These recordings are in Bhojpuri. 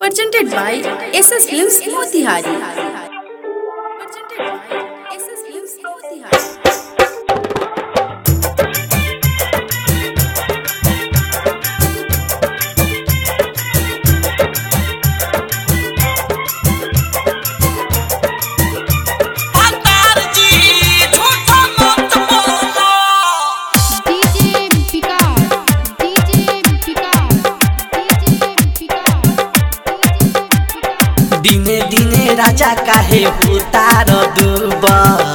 Presented by SS Films Motihari. Presented by SS Films Motihari. DJ Vikas, DJ Vikas, DJ Vikas, दिने दिने राजा काहे उतार दुबा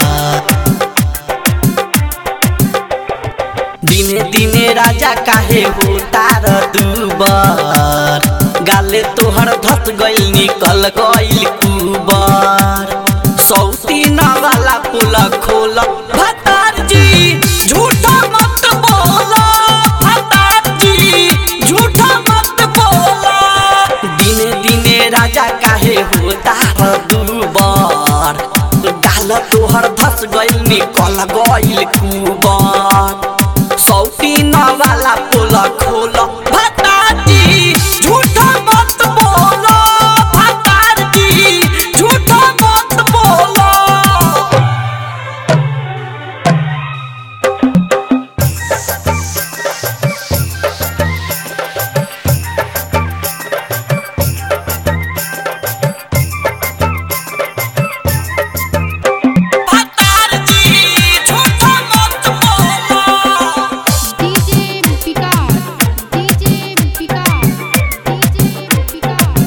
दिने दिने राजा काहे उतार दुबर गाले तोहर धस गइल निकल गइल कुबर सौती वाला पुल खोल भतार जी झूठा मत बोलो भतार जी झूठा मत बोलो दिने दिने राजा काहे होता दुबर डाल तोहर धस गइल निकल गइल कुबर सौती वाला पुल खोल भतार जी झूठा मत बोलो भतार जी झूठा मत बोलो भतार जी झूठा मत बोलो DJ Vikas, DJ Vikas, DJ Vikas,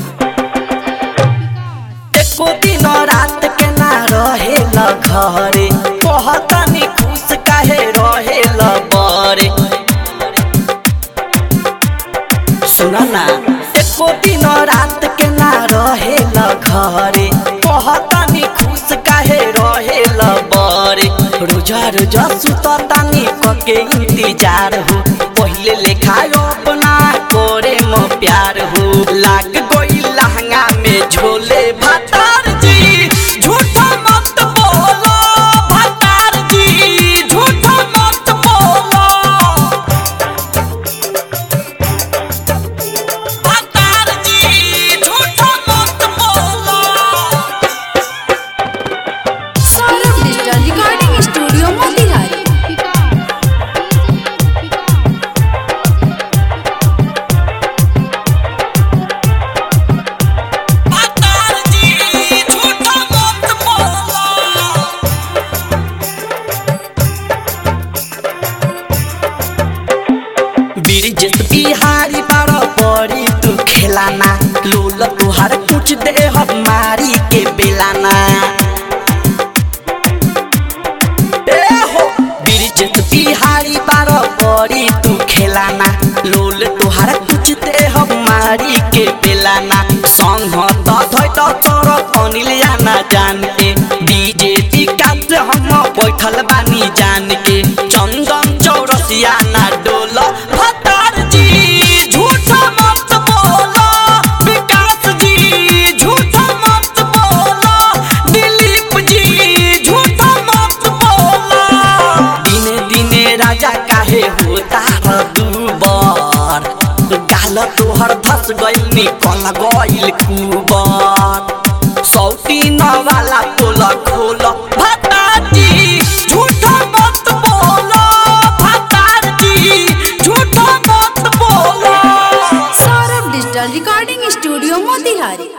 एको दिन रात के ना रहेल घरे कहतनी खुश काहे रहेल बरे सुन ना एको दिन रात के ना रहेल घरे कहतनी खुश काहे रहेल बरे रोजा रोजा सुततानी कके इंतजार हो पहिले लेखा अपना करे म प्यार हो लाग गई लहंगा में झोले भतार जी झूठा मत बोलो भतार जी झूठा मत बोलो भतार जी झूठा मत बोलो Saurabh Digital Recording Studio Motihari. भतार जी झूठा मत बोलो बिरजत बिहारी बार परी तू खेलाना लोल तुहार कुछ दे मारी के बेलाना ए हो बिरजत बिहारी बार परी तू खेलाना लोल तुहार कुछ दे मारी के बेलाना संग त धै त तोर अनिल आना जान के डीजे विकास हम बैठल बानी जान के चंदन चौरसिया ना डोल भतार जी झूठा मत बोलो विकास जी झूठा मत बोलो दिलीप जी झूठा मत बोलो दिने दिने राजा काहे होता दुबर गाल तोहर धस गइल निकल गइल कुबर सौती वाला पोल खोल भतार जी झूठा मत बोलो भतार जी झूठा मत बोलो Saurabh Digital Recording Studio Motihari.